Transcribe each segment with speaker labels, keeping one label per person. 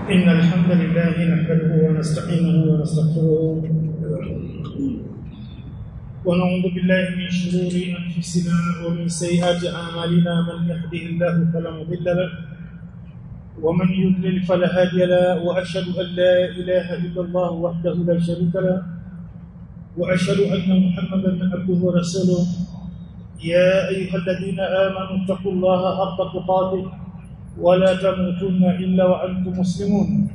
Speaker 1: إن الحمد لله نحمده ونستعينه ونستغفره ونعوذ بالله من شرور أنفسنا ومن سيئات أعمالنا من يهده الله فلا مضل له ومن يضلل فلا هادي له وأشهد أن لا إله إلا الله وحده لا شريك له وأشهد أن محمدا عبده ورسوله يا أيها الذين آمنوا اتقوا الله حق تقاته ولا تموتن إلا وأنتم مسلمون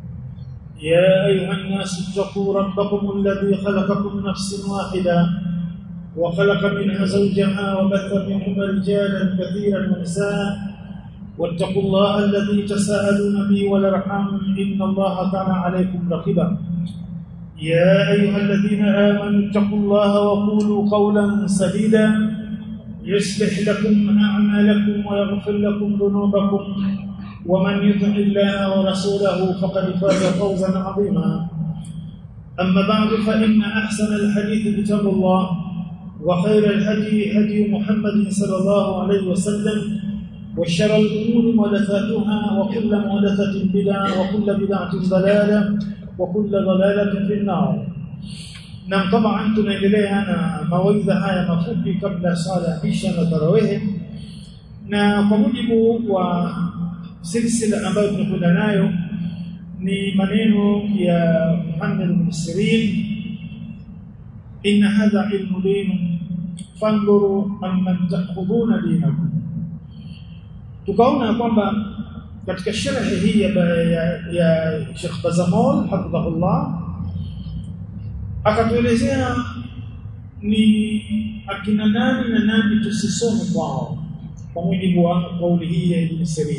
Speaker 1: يا أيها الناس اتقوا ربكم الذي خلقكم من نفس واحدة وخلق منها زوجها وبث منهما رجالا كثيرا ونساء واتقوا الله الذي تساءلون به والارحام ان الله كان عليكم رقيبا يا ايها الذين امنوا اتقوا الله وقولوا قولا سديدا يصلح لكم اعمالكم ويغفر لكم ذنوبكم ومن يطع الله ورسوله فقد فاز فوزا عظيما اما بعد فان احسن الحديث كتاب الله وخير الهدي هدي محمد صلى الله عليه وسلم وشر الأمور محدثاتها وكل محدثة بدعة وكل بدعة ضلالة وكل ضلالة في النار na طبعا tunaendelea na mawaidha haya mafupi kabla sala ya isha na tarawih na kwa mujibu wa silsila ambayo tunakwenda nayo ni maneno ya Muhammad bin Sirin inna hadha ilmu din fanduru amman ta'khuduna dinakum tukaona kwamba katika sharhi hii ya, ya, ya Sheikh Bazamol hafidhahullah akatuelezea ni akina nani na nani tusisome kwao kwa mujibu wa kauli hii ya Ibn Sirin.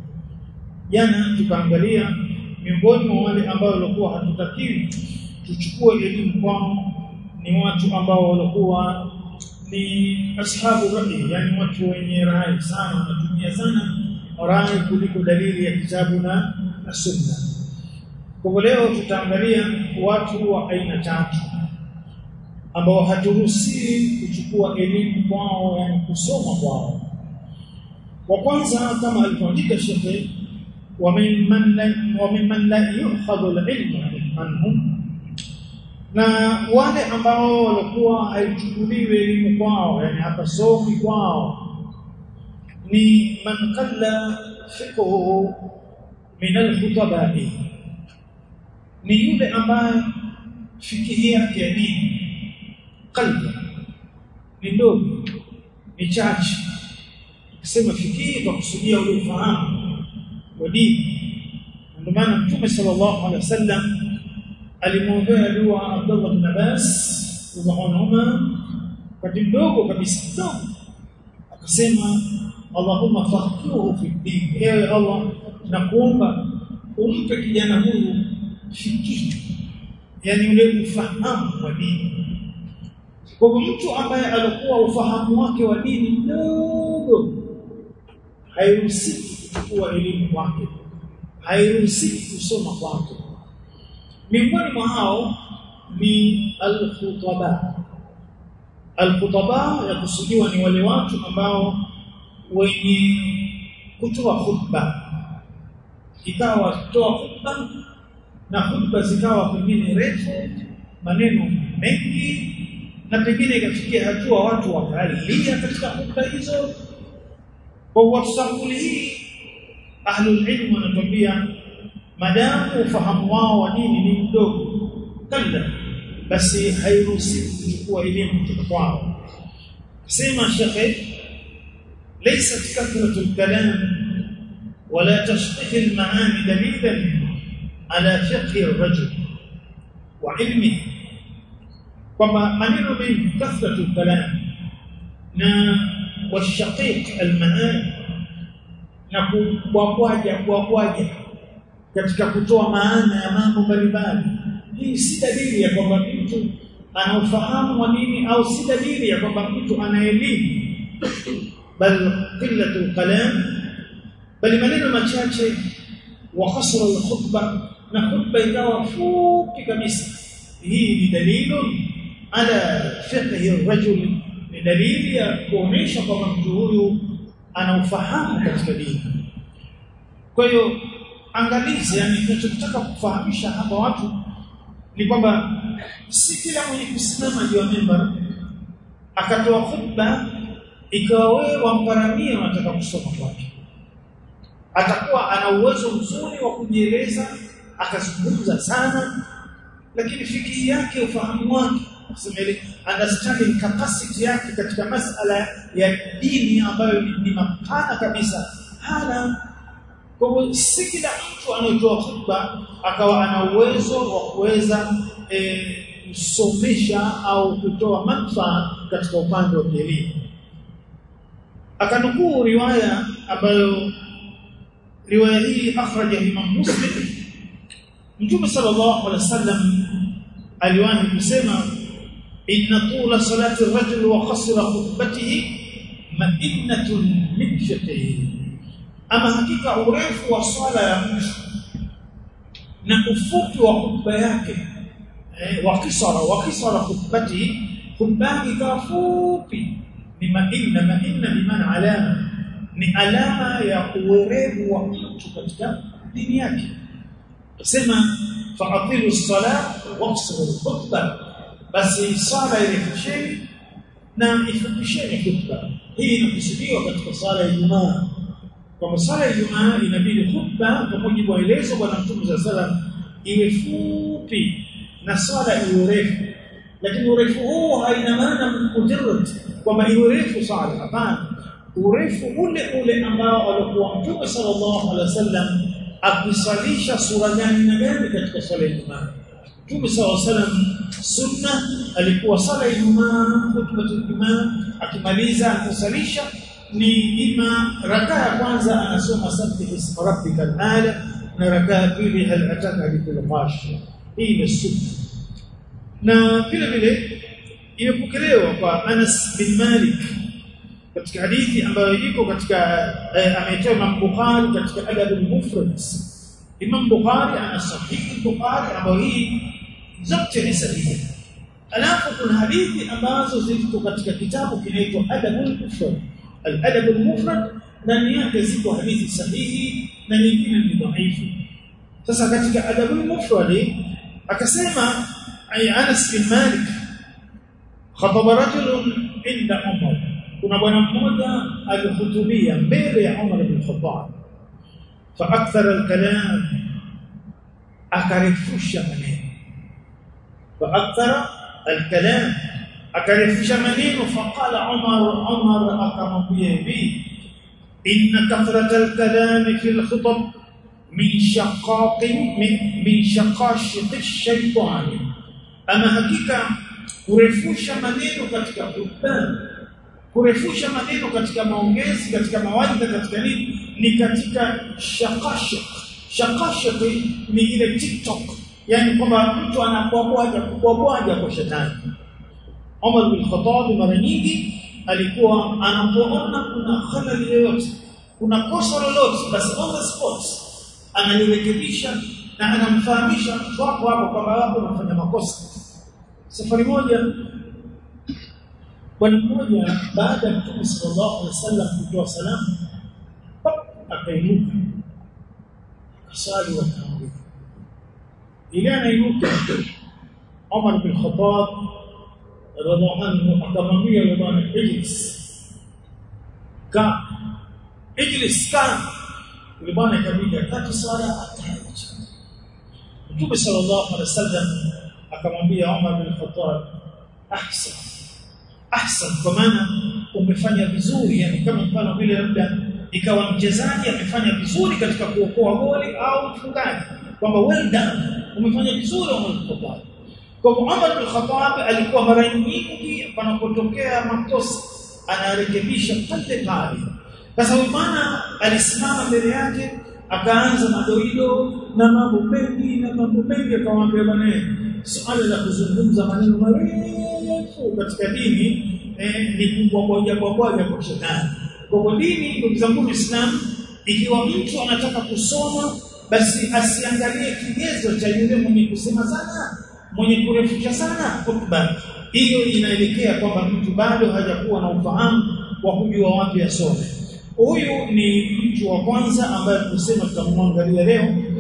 Speaker 1: Jana tukaangalia miongoni mwa wale ambao walikuwa hatutakiwi tuchukue elimu kwao ni watu ambao walikuwa ni ashabu rai, yani watu wenye rai sana, wanatumia sana rai kuliko dalili ya kitabu na, na sunna. Kwa hivyo leo tutaangalia watu wa aina tatu ambao haturuhusiwi kuchukua elimu kwao, yani kusoma kwao. Wa kwanza kama alivyoandika Shekhe, wa mimman la yukhadhu al-ilmu anhum na wale ambao walikuwa haichukuliwi elimu kwao yani hapasomi kwao ni man qalla fiqhuhu min alkhutabai ni yule ambaye fikihi yake ya dini qalbi ni ndogo ni chache kusema fikihi kwa kusudia ule ufahamu wa dini ndio maana mtume sallallahu alaihi wasallam alimwombea dua Abdullah bin Abbas radhiallahu wakati mdogo kabisa mdogo akasema Allahumma faqihuhu fi din ewe Allah nakuomba umpe kijana huyu fikihi yani ule ufahamu wa dini kwa hivyo mtu ambaye alikuwa ufahamu wake wa dini mdogo hairuhusi kuchukua elimu kwake hairuhusi kusoma kwake miongoni mwa hao ni al-khutaba al-khutaba yakusudiwa ni wale watu ambao wenye kutoa khutba ikawa kutoa khutba na khutba zikawa pengine refu maneno mengi na pengine ikafikia hatua watu wakalia katika khutba hizo kwa wasafuli hii ahlul ilm wanatuambia madamu ufahamu wao wa dini ni mdogo kalla basi hairuhusi kuchukua elimu kutoka kwao sema shekhe ليست كثرة الكلام ولا تشقيق المعاني دليلا على فقه الرجل وعلمه كما منين من كثرة الكلام نا والشقيق المعاني na kubwabwaja kubwabwaja katika kutoa maana ya mambo mbalimbali. Hii si dalili ya kwamba mtu ana ufahamu wa dini au si dalili ya kwamba mtu ana elimu, bal qillatul kalam, bali maneno machache wa kasra alkhutba, na khutba ikawa fupi kabisa. Hii ni dalilu ala fiqhi rajul, ni dalili ya kuonesha kwamba mtu huyu ana ufahamu katika dini. Kwa hiyo angalizi yani tunachotaka kufahamisha hapa watu ni kwamba si kila mwenye kusimama juu ya mimbar akatoa khutba ikawa wewe wamparamia unataka kusoma kwake atakuwa ana uwezo mzuri wa kujieleza akazungumza sana lakini fikiri yake ufahamu wake kusema ile understanding capacity yake katika masala ya dini ambayo ni, ni mapana kabisa hana kwa hivyo si kila mtu anayetoa khutba akawa ana uwezo wa kuweza kusomesha au kutoa manufaa katika upande wa elimu akanukuu riwaya ambayo riwaya hii akhraja Imam Muslim Mtume sallallahu alaihi wasallam aliwahi kusema inna tula salati ar-rajul wa qasra khutbatihi ma'innatun min fiqhihi ama hakika urefu wa swala ya mtu na ufupi wa khutba yake eh, wa kisara wa kisara khutbatihi khutba ikawa fupi ni ma'inna ma'inna bimaana alama ni alama ya uwerevu wa mtu katika dini yake tusema fa'atilu salat waqsiru khutba basi sala irefisheni na ifupisheni khutba hii inakusudiwa katika sala ya Ijumaa kwa sala ya Ijumaa inabidi khutba kwa mujibu wa elezo bwana Mtume za salam iwe fupi na sala iwe refu lakini urefu huu haina maana mujarrad kwamba iwe refu sala hapana urefu ule ule ambao alikuwa Mtume sallallahu alaihi wasallam akisalisha sura gani na gani katika swala ya Ijumaa. Mtume sallallahu alaihi wasallam sunna alikuwa sala ya Ijumaa, hutuba ya Ijumaa akimaliza kusalisha ni ima raka ya kwanza anasoma sabbih isma rabbikal ala na raka ya pili hal ataka hadithul ghashiyah. Hii ni sunna. Na vile vile imepokelewa kwa Anas bin Malik katika hadithi ambayo iko katika eh, ameitoa Imam Bukhari katika Adab al-Mufrad. Imam Bukhari ana sahihi Bukhari ambayo hii zote ni sahihi. Alafu kuna hadithi ambazo ziko katika kitabu kinaitwa Adab al-Mufrad. Al-Adab al-Mufrad ndani yake ziko hadithi sahihi na nyingine ni dhaifu. Sasa katika Adab al-Mufrad akasema ay Anas bin Malik khataba rajulun inda Umar kuna bwana mmoja alihutubia mbele ya Umar bin Khattab fa akthara al-kalam akarefusha maneno fa akthara al-kalam akarefusha maneno faqala Umar Umar akamwambia hivi inna kathrata al-kalam fi al-khutab min shaqaq min shaqashiq ash-shaytan ama hakika kurefusha maneno katika khutba kurefusha maneno katika maongezi katika mawaidha katika nini ni katika shakashik shakashik ni ile tiktok yani kwamba mtu anabwabwaja kubwabwaja kwa shetani Umar bin Khattab mara nyingi alikuwa anapoona kuna khalali yoyote kuna kosa lolote basi on the spot analirekebisha na anamfahamisha mtu wako hapo kwamba wapo unafanya makosa safari moja bwana mmoja baada ya Mtume sallallahu alaihi wasallam kutoa salamu akainuka akasali wakaambia ile anainuka Umar bin Khattab radhiallahu anhu akamwambia yule bwana ijlis ka ijlis ka yule bwana ikabidi akati sala ataacha Mtume sallallahu alaihi wasallam akamwambia Umar bin Khattab ahsan ahsan kwa maana umefanya vizuri yani kama mfano vile labda ikawa mchezaji amefanya vizuri katika kuokoa goli au mfungaji kwamba well done umefanya vizuri Umar bin Khattab kwa hivyo Umar bin Khattab alikuwa mara nyingi panapotokea makosa anarekebisha pale pale sasa huyu bwana alisimama mbele yake akaanza madoido na mambo mengi na mambo mengi akamwambia bwana swala la kuzungumza maneno marefu katika dini eh, ni kubwabwaja bwabwaja kwa shetani. Kwa hivyo dini, ndugu zangu Waislamu, ikiwa mtu anataka kusoma basi asiangalie kigezo cha yule mwenye kusema sana, mwenye kurefusha sana hotuba. Hiyo inaelekea kwamba mtu bado hajakuwa na ufahamu wa kujua wapi asome. Huyu ni mtu wa kwanza ambaye tusema tutamwangalia leo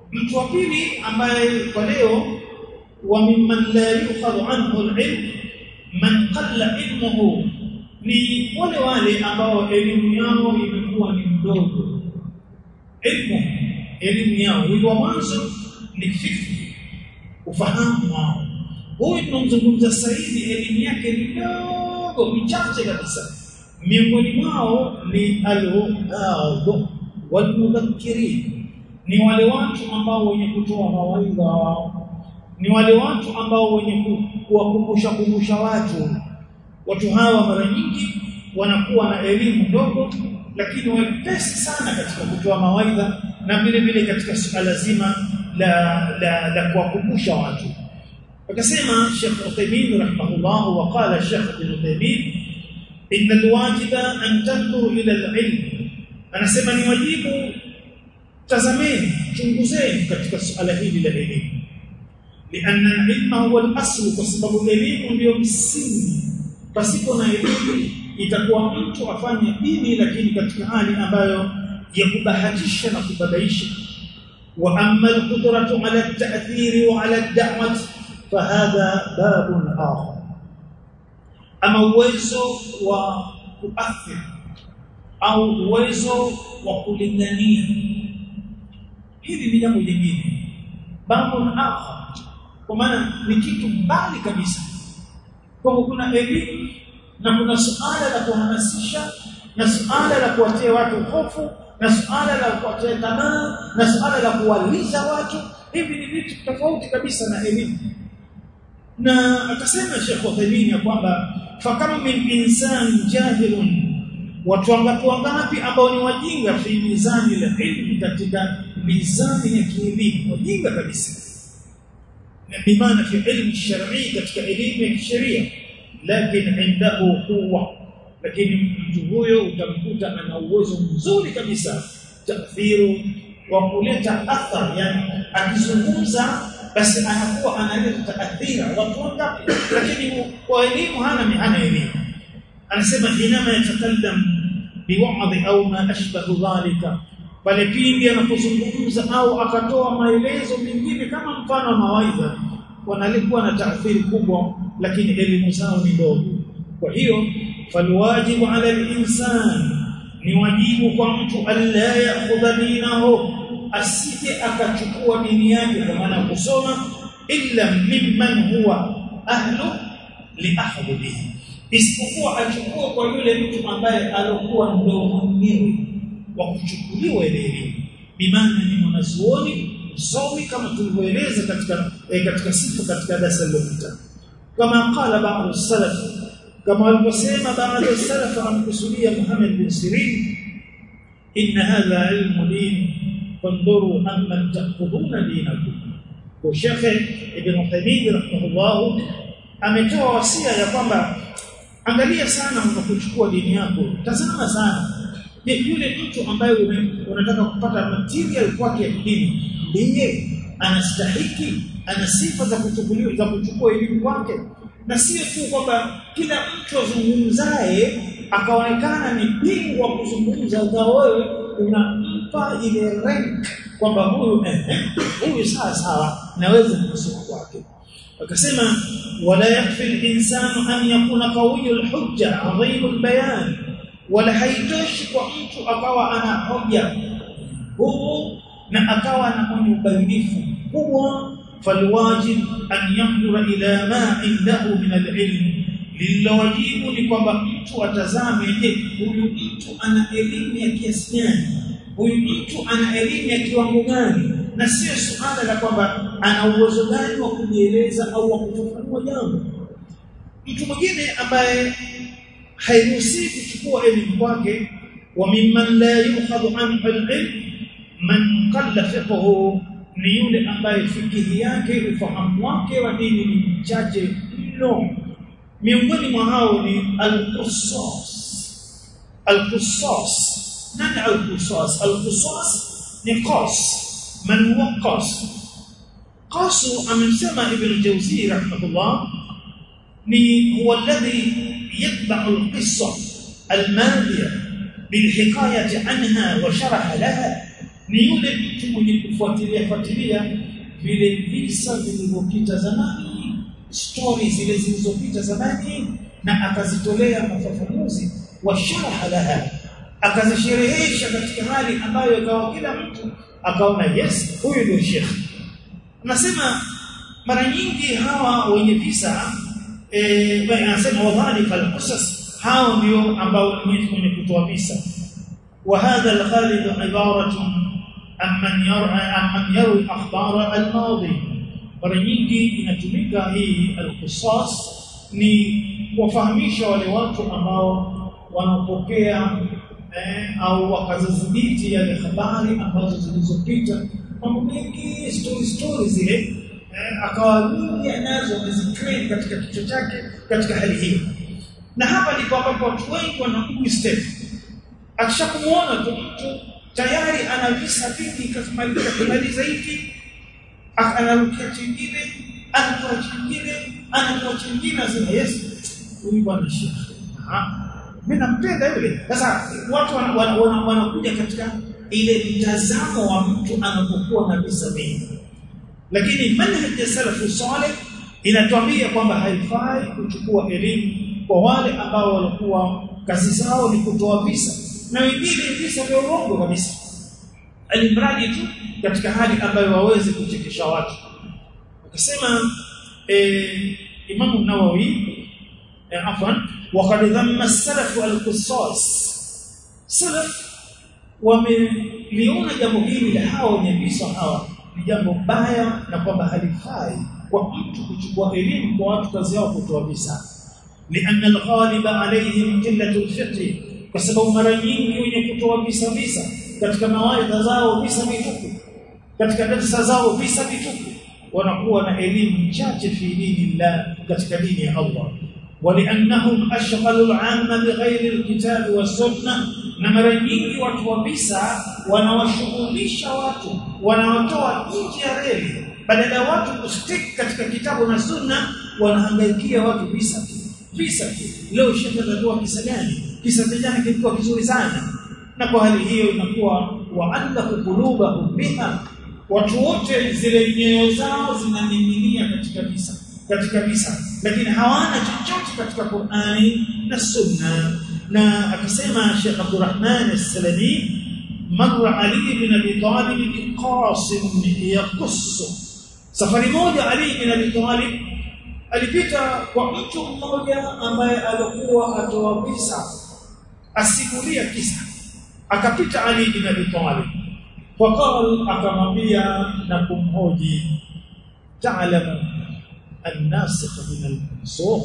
Speaker 1: mtu wa pili ambaye kwa leo wa mimman la yukhadhu anhu al-ilm man qalla ilmuhu ni wale wale ambao elimu yao imekuwa ni mdogo elimu elimu yao ilikuwa mwanzo ni fifi ufahamu wao huyu tunamzungumza sasa hivi elimu yake ni ndogo michache kabisa miongoni mwao ni al-uhadhu walmudhakkirin ni wale watu ambao wenye kutoa mawaidha ni wale watu ambao wenye kuwakumbusha kumbusha watu watu hawa mara nyingi wanakuwa na elimu ndogo lakini wepesi sana katika kutoa mawaidha na vile vile katika suala zima la la, la kuwakumbusha watu akasema Sheikh Uthaymeen rahimahullah wa qala Sheikh Ibn Uthaymeen inna alwajiba an tandhuru ila alilm anasema ni wajibu tazameni chunguzeni katika suala hili la elimu lianna alilma huwa alasl kwa sababu elimu ndio msingi pasipo na elimu itakuwa mtu afanye dini lakini katika hali ambayo ya kubahatisha na kubabaisha wa amma alqudratu ala at-ta'thir wa ala ad-da'wah fahadha babun akhar ama uwezo wa kuathiri au uwezo wa kulingania hili ni jambo jingine babun akhar kwa maana ni kitu mbali kabisa kwa kuna elimu na kuna suala la kuhamasisha na suala la kuwatia watu hofu na suala la kuwatia tamaa na suala la kuwalisha watu hivi ni vitu tofauti kabisa na elimu na akasema Sheikh Uthaymeen ya kwamba fakam min insan jahilun watu wangapi wangapi ambao ni wajinga fi mizani la ilmi katika mizani ya kielimu wajinga kabisa na bimaana fi ilmi shar'i katika elimu ya kisheria lakini indahu quwwa lakini mtu huyo utamkuta ana uwezo mzuri kabisa taathiru wa kuleta athar yani akizungumza basi anakuwa analeta taathira watu wangapi lakini kwa elimu hana hana elimu anasema inama yatakallam biwa'dhi au ma ashbahu dhalika pale pindi anapozungumza au akatoa maelezo mengine kama mfano wa mawaidha wanalikuwa na taathiri kubwa lakini elimu zao ni ndogo kwa hiyo falwajibu ala al-insan ni wajibu kwa mtu alla ya'khudha dinahu asije akachukua dini yake kwa maana kusoma illa mimman huwa ahlu liahdhihi isipokuwa achukue kwa yule mtu ambaye alokuwa ndio mwenyewe wa kuchukuliwa ile elimu bimaana ni mwanazuoni msomi kama tulivyoeleza katika eh, katika sifa katika darasa lililopita kama qala ba'd salaf kama walivyosema baadhi ya salaf amkusudia Muhammad bin Sirin inna hadha ilmu din fanduru amma ta'khuduna dinakum kwa Sheikh Ibn Uthaymeen rahimahullah ametoa wasia ya kwamba angalia sana unapochukua dini yako tazama sana je yule mtu ambaye unataka kupata material kwake ya dini ndiye anastahiki ana sifa za kuchukuliwa za kuchukua elimu kwake na sio tu kwamba kila mtu azungumzaye akaonekana ni bingwa kuzungumza za wewe unampa ile rank kwamba huyu eh, huyu sawa sawa naweza kusoma kwake akasema wala yakfi al-insanu an yakuna qawiyul hujja adhimul bayan wala haitoshi kwa mtu akawa ana hoja huu na akawa na mwenye ubainifu kubwa falwajib an yanzura ila ma indahu min al-ilm lilowajibu ni kwamba mtu atazame je huyu mtu ana elimu ya kiasi gani huyu mtu ana elimu ya kiwango gani na sio suala la kwamba ana uwezo gani wa kujieleza au wa kufafanua jambo mtu mwingine ambaye hairuhusi kuchukua elimu kwake wa mimman la yukhadhu anhu al-ilm man qalla fiqhu ni yule ambaye fikihi yake ufahamu wake wa dini ni mchache mno miongoni mwa hao ni al-qussas al-qussas nani al-qussas al-qussas ni qas man huwa qas qasu amesema ibn jawzi rahimahullah ni huwa alladhi yatba'u al-qissa al-madiya بالحكايه عنها وشرح لها ni yule mtu mwenye kufuatilia fuatilia vile visa vilivyopita zamani stories zile zilizopita zamani na akazitolea mafafanuzi wa sharha laha akazisherehesha katika hali ambayo ikawa kila mtu akaona yes huyu ndio shekhi nasema mara nyingi hawa wenye visa eh anasema wadhalika alqisas hao ndio ambao ni wenye kutoa visa wa hadha alghalib ibaratun amman yar'a amman yarwi akhbara almadi mara nyingi inatumika hii alqisas ni kuwafahamisha wale watu ambao wanapokea eh, au wakazidhibiti yale habari ambazo zilizopita mambo mengi story story zile eh, akawa nyingi anazo ameziclaim katika kichwa chake katika hali hiyo na hapa ndipo ambapo watu wengi wanakuwa step akishakumuona tu mtu tayari ana visa vingi kasimaliza kumaliza hiki anarukia chingine anakuwa chingine anakuwa chingine asema yes huyu bwana shekhi mimi nampenda yule sasa watu wanakuja katika ile mtazamo wa mtu anapokuwa na visa vingi lakini manhaj ya salafu saleh inatuambia kwamba haifai kuchukua elimu kwa wale ambao walikuwa kazi zao ni kutoa visa na wengine visa vya uongo kabisa alimradi tu katika hali ambayo waweze kuchekesha watu akasema eh, Imam Nawawi eh, afwan وقد ذم السلف القصاص سلف wameliona jambo hili la hawa wenye visa hawa ni jambo baya na kwamba halifai kwa mtu kuchukua elimu kwa watu kazi yao kutoa visa لأن الغالب عليهم قلة الفقه kwa sababu mara nyingi wenye kutoa visa visa katika mawaidha zao visa vitupu katika darasa zao visa vitupu wanakuwa na elimu chache fi dinillah katika dini ya Allah ولانهم اشغلوا العامه بغير الكتاب والسنه na mara nyingi watu wa visa wanawashughulisha watu wanawatoa nje ya reli badala ya watu kustick katika kitabu na sunna wanahangaikia watu visa visa leo shekhe anatoa kisa gani kisa cha jana kilikuwa kizuri sana na kwa hali hiyo inakuwa wa'allahu qulubahum biha watu wote zile nyoyo zao zinaning'inia katika visa katika visa lakini hawana chochote katika Qur'ani na Sunna na akisema Sheikh Abdurrahman As-Salami marra Ali bin Abi Talib bi Qasim yaqussu safari moja Ali bin Abi Talib alipita kwa mtu mmoja ambaye alikuwa atoa visa asimulia kisa akapita Ali bin Abi Talib faqal akamwambia na kumhoji ta'lamu الناسخ من المنسوخ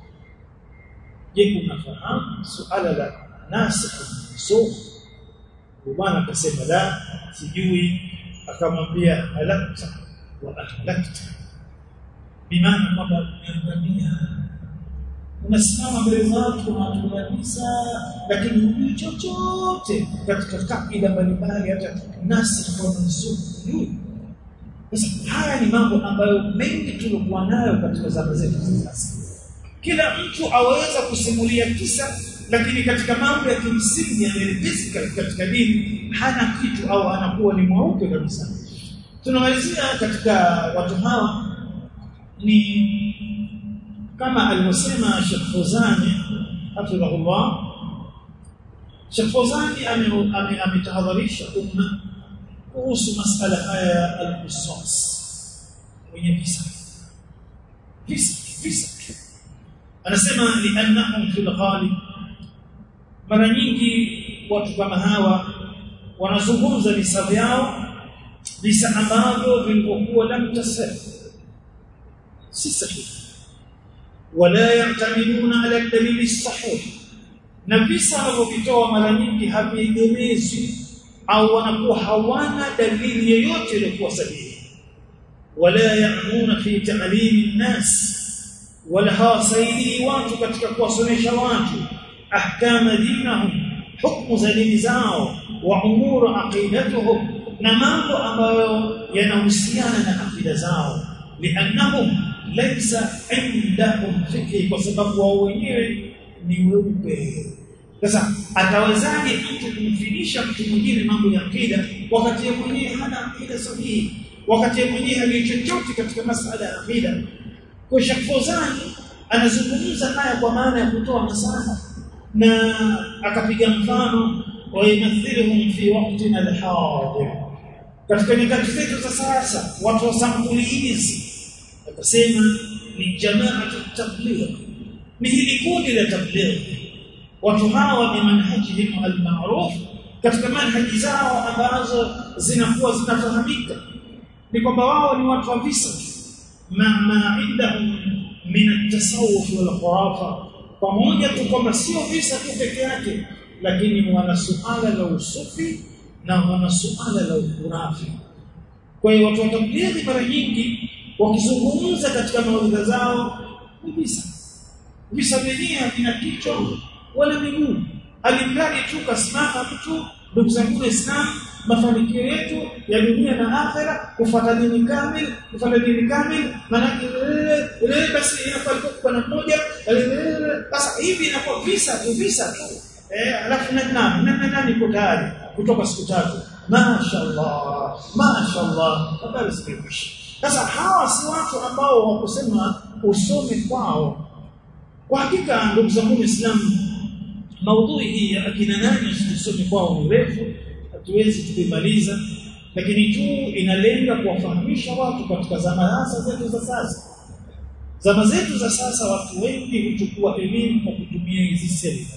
Speaker 1: je unafahamu suala la nasikh mansukh bwana akasema la sijui akamwambia halakta wa ahlakta bimaana kwamba umeangamia unasimama mbele za watu unatulanisa lakini hujui chochote katika kaida mbalimbali hata nasikh wa mansukh hujui sasa haya ni mambo ambayo mengi tulikuwa nayo katika zama zetu za sasa. Kila mtu aweza kusimulia kisa, lakini katika mambo ya kimsingi ya physical katika dini hana kitu au anakuwa ni mweupe kabisa. Tunamalizia katika watu hawa ni kama alivyosema Sheikh Fozani hafidhahullah. Sheikh Fozani ametahadharisha umma kuhusu masala haya al-qisas wenye visa visa visa anasema liannahum fil ghalib mara nyingi watu kama hawa wanazungumza visa vyao visa ambavyo vilivyokuwa lam tasih si sahihi wala ya'tamiduna ala dalili sahih na visa wanavyovitoa mara nyingi haviegemezwi au wanakuwa hawana dalili yoyote iliyokuwa sahihi wala yaamuna fi ta'limi nnas wala hawasaidii watu katika kuwasomesha watu ahkama dinahum hukumu za dini zao wa umuru aqidatuhum na mambo ambayo yanahusiana na akida zao liannahum laysa indahum fikhi kwa sababu wao wenyewe ni weupe sasa atawezaje mtu kumfidisha mtu mwingine mambo ya akida wakati yeye mwenyewe hana akida sahihi wakati yeye mwenyewe hajui chochote katika masala ya akida kwa Sheikh Fawzan anazungumza haya kwa maana ya kutoa nasaha na akapiga mfano wa yumathiluhum fi waqtina alhadir katika nyakati zetu za sasa watu wa sampuli hizi akasema ni jamaatu tabligh ni hili kundi la tabligh watu hawa ni manhajihim almaruf katika manhaji zao ambazo zinakuwa zinafahamika ni kwamba wao ni watu wa visa ma ma indahum min at-tasawuf wal khurafa pamoja tu kwamba sio visa tu peke yake lakini wana suala la usufi na wana suala la ukurafi kwa hiyo watu wa tablighi mara nyingi wakizungumza katika mawaidha zao ni visa visa vyenyewe havina kichwa wala miguu alimradi tu kasimama mtu ndugu zangu Waislamu mafanikio yetu ya dunia na akhera kufuata dini kamili kufuata dini kamili maana ile basi inakuwa kwa na mmoja sasa hivi inakuwa visa tu visa tu eh alafu na nani na nani iko tayari kutoka siku tatu mashaallah mashaallah habari zimekwisha sasa hawa si watu ambao wakusema usome kwao kwa hakika ndugu zangu Waislamu maudhui hii ya akina nani usome kwao ni refu hatuwezi kuimaliza lakini tu inalenga kuwafahamisha watu katika zama zetu za sasa zama zetu za sasa watu wengi huchukua elimu kwa kutumia hizi selula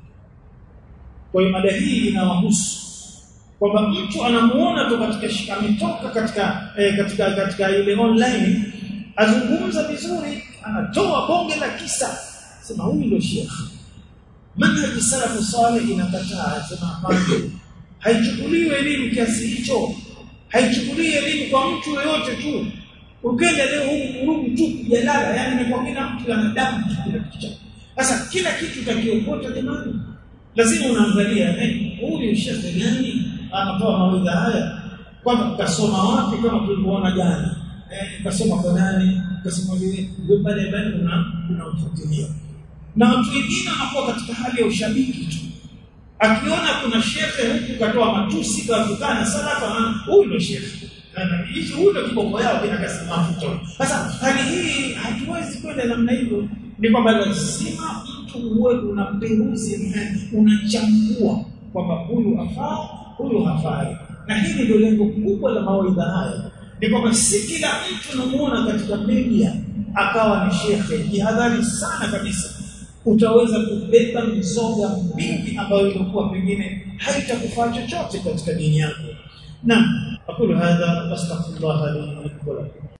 Speaker 1: kwa hiyo mada hii inawahusu kwamba mtu anamuona tu katika ametoka katika eh, katika katika ile online azungumza vizuri anatoa bonge la kisa sema huyu ndio shekhi manhaji salafu salih inakataa sema hapana haichukuliwi elimu kiasi hicho haichukuliwi elimu kwa mtu yoyote tu ukenda leo huku kurugu tu jalala yani ni kwa kila mtu ana damu kila kitu sasa kila kitu utakiokota jamani lazima unaangalia eh huyu shekhe gani anatoa mawaidha haya kwamba kasoma wapi kama tulivyoona jana eh kasoma kwa nani kasoma vile ndio pale pale una unamfuatilia na watu wengine wanakuwa katika hali ya ushabiki tu akiona kuna shekhe huku katoa matusi katukana salafa huyu ndio shekhe hicho huyo ndio kiboko yao kinakasa mafuta sasa hali hii hatuwezi kwenda namna hivyo ni kwamba lazima mtu uwe unamperuzi unachambua kwamba huyu afaa huyu hafai na hili ndio lengo kubwa la mawaidha haya ni kwamba si kila mtu unamuona katika media akawa ni shekhe jihadhari sana kabisa utaweza kubeba mizoga mingi ambayo ilikuwa pengine haitakufaa chochote katika dini yako naam aqulu hadha astaghfirullah li wa lakum